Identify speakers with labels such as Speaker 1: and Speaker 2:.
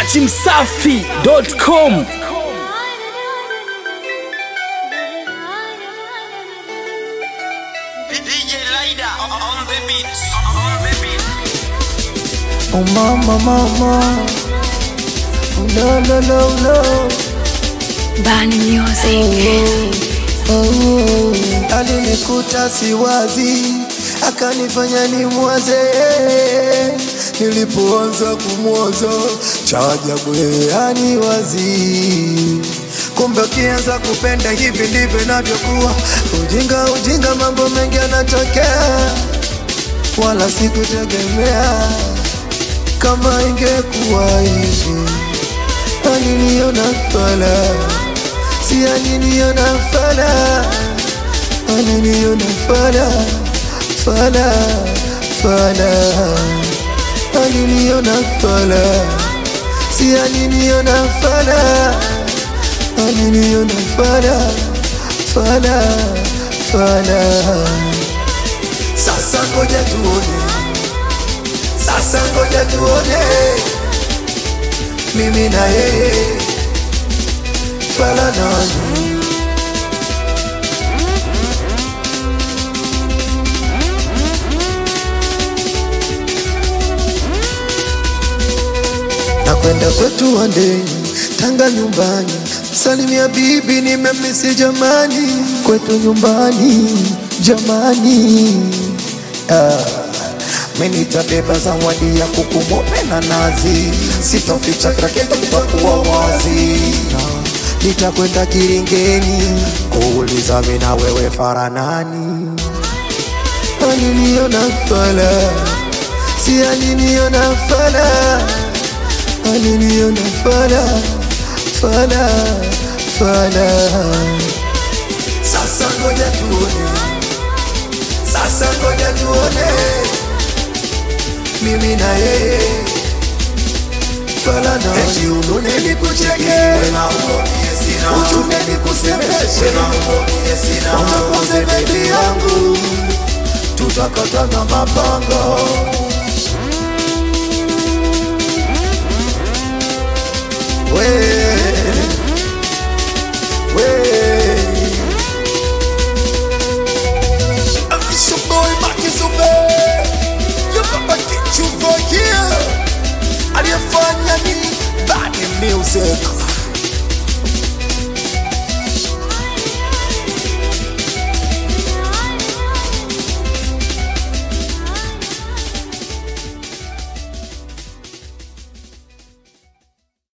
Speaker 1: dachimsafi.com
Speaker 2: DJ Lida on the beat. On the beat.
Speaker 3: Oh mama mama Oh no no no no
Speaker 4: Bani Music.
Speaker 3: oh, Alinikuta siwazi akanifanya nimwaze nilipoanza kumwaza cha ajabu yeye aniwazi kumbe ukianza kupenda hivi ndivyo inavyokuwa ujinga ujinga mambo mengi yanatokea wala sikutegemea kama ingekuwa hivi aliniona fala si aliniona fala aliniona fala fala fala aliniona fala si aliniona fala aliniona fala fala fala sasa ngoja tuone sasa ngoja tuone mimi na yeye fala nani na kwenda kwetu wandeni Tanga nyumbani, salimia bibi, nimemisi jamani, kwetu nyumbani jamani. Ah, mimi nitabeba zawadi ya kuku mweupe na nazi, sitoficha kraketo itakuwa wazi. Ah, Nitakwenda Kiringeni kuuliza mimi na wewe faranani aliniona fala, si aliniona fala, aliniona fala fala fala. Sasa ngoja tuone, sasa ngoja tuone, mimi na yeye fala na eti unune nikucheke, uchune nikusemeshe, unakoze bebi yangu tutakatana mapanga we we Boy Makizube Yupapa kichuvokia Aliyefanya ni Bad Music